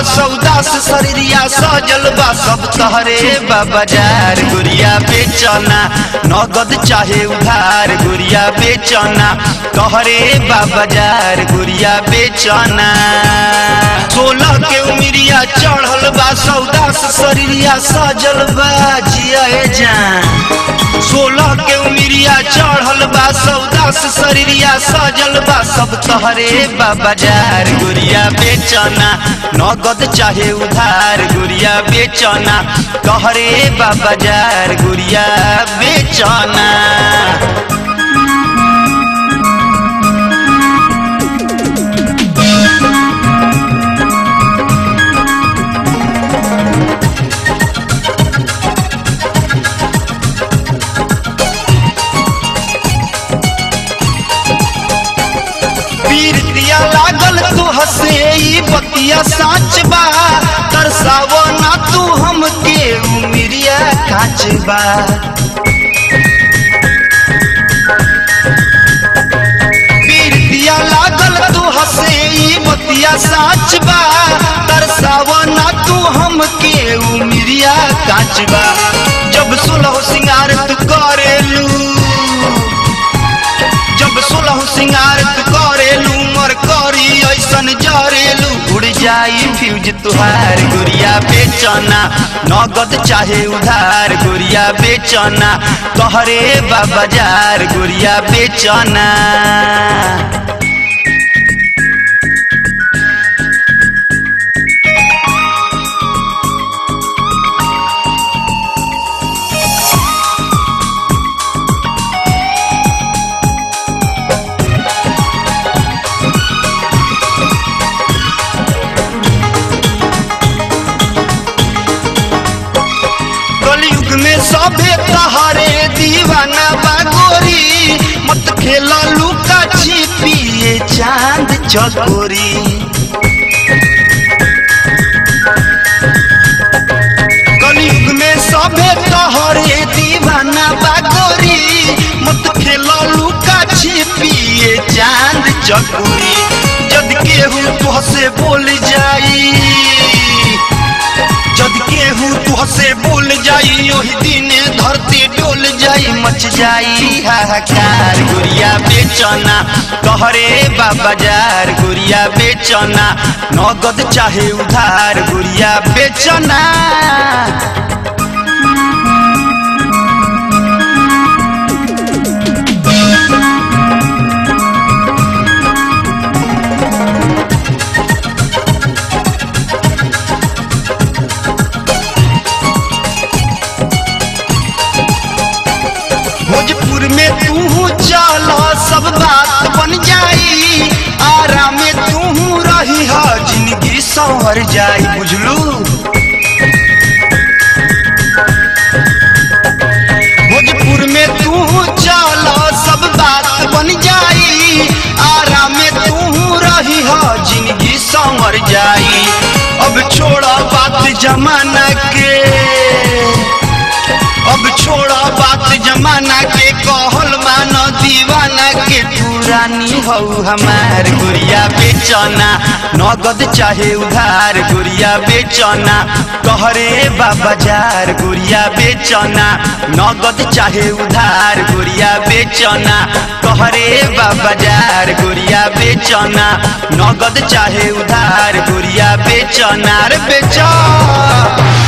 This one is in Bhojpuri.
सौदा से शरीरिया सजल बा सब तहरे बा बाजार गुड़िया बेचना नगद चाहे उधार गुड़िया बेचना तहरे बा बाजार गुड़िया बेचना सोलह के उमिरिया चढ़ल बा सौदा से शरीरिया सजल बा जिया जान सोलह के उमिरिया चढ़ल बा सौदा से शरीरिया सजल बा सब तहरे बा बाजार गुड़िया बेचना नगद चाहे उधार गुड़िया बेचना तहरे बा बाजार गुड़िया बेचना पीर दिया लागल तू हसे ई बतिया साच बा तरसावो ना तू हमके उमिरिया काच बा पीर दिया लागल तू हसे ई बतिया साच बा तरसावो ना तू हमके उमिरिया काच बा जब सुलह सिंगार तू करेलू जब सोलह सिंगार तू करेलू मर करी ऐसन जरेलू उड़ जाई फ्यूज तुहार गुड़िया बेचना नगद चाहे उधार गुड़िया बेचना तोहरे बा बाजार गुड़िया बेचना कलयुग में सभे तहारे दीवाना बागोरी मत खेला लुका छिपिए चांद चकोरी कलयुग में सभे तहारे दीवाना बागोरी मत खेला लुका छिपिए चांद चकोरी जद केहू तुहसे बोल जाई जद केहू तुहसे बोल जाई ओही दिन धरती डोल जाई मच जाई हाहाकार गुड़िया बेचना कहरे बा बाजार गुड़िया बेचना नगद चाहे उधार गुड़िया बेचना भोजपुर में तू चला सब बात बन जाई आराम में तू रही हा जिंदगी संवर जाई बुझलू भोजपुर में तू चला सब बात बन जाई आराम में तू रही हा जिंदगी संवर जाई अब छोड़ा बात जमाना के अब छोड़ा बात जमाना के कहल मानो दीवाना के तू रानी हो हमार गुड़िया बेचना नगद चाहे उधार गुड़िया बेचना कहरे बा बाजार गुड़िया बेचना नगद चाहे उधार गुड़िया बेचना कहरे बा बाजार गुड़िया बेचना नगद चाहे उधार गुड़िया बेचना रे बेचा